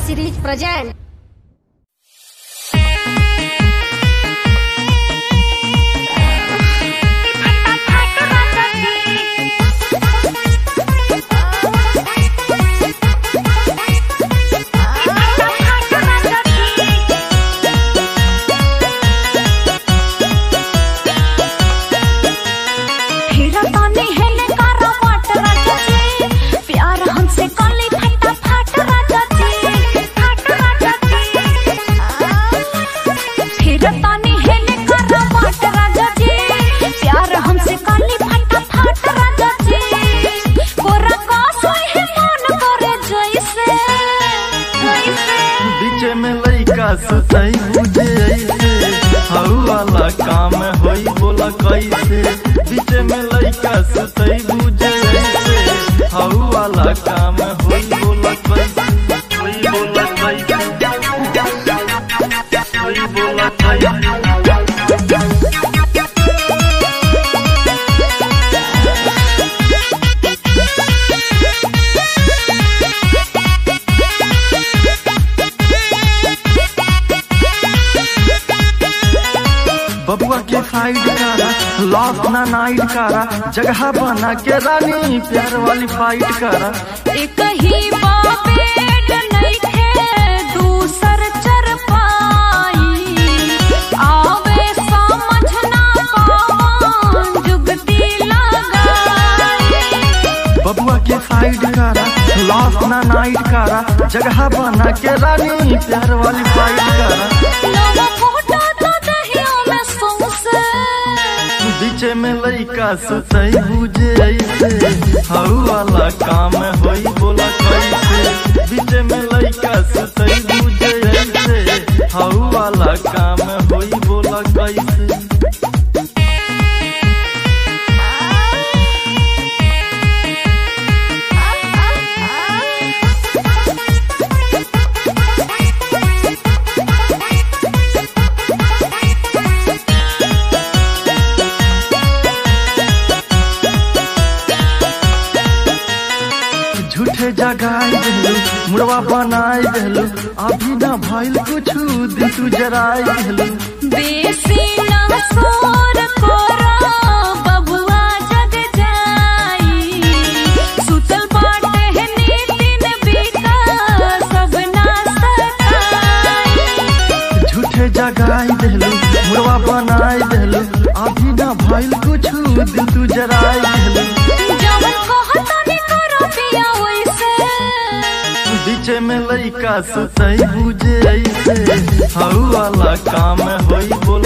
series present. हीरा ताने हेले कारा वाट राजा जी प्यार हमसे काली फटा फाट राजा जी फाट राजा जी हीरा ताने हेले कारा वाट राजा जी प्यार हमसे काली फटा फाट राजा जी कोरा का सोई है मन करे जैसे जैसे बीच में लइका सुतई बुझे ऐसे हऊ वाला काम होई बोला कैसे बीच में लइका सुतई बुझे ऐसे हऊ वाला काम होई बोला कैसे होई बोला कैसे होई बोला कैसे बबुआ के साइड करा लॉस ना नाइट करा जगह बना के रानी प्यार वाली फाइट करा एक ही बाबेड नइखे दूसर चर पाई आवे समझ ना कौन जुगती लगाई बबुआ के साइड करा लॉस ना नाइट करा जगह बना के रानी प्यार वाली फाइट करा नवा फोटो तो दहिया में सौंसे बीच में लइका सुतई बुझे ऐसे हऊ वाला काम होई बोला कैसे बीच में लइका सुतई बुझे ऐसे हऊ वाला काम होई बोला कैसे झूठे जगाई देलू मुड़वा बनाई देलू अभी ना भइल कुछु दिन तू जराई देलू बेसी ना सोर कोरा बबुआ जग जाई सुतल बाटे है नीतिन बीता सब ना सताई झूठे जगाई देलू मुड़वा बनाई देलू अभी ना भइल कुछु दिन तू जराई देलू जवन कहता ने करो पिया वैसे बीच में लइका सुतई बुझे ऐसे हऊ वाला काम होई बोला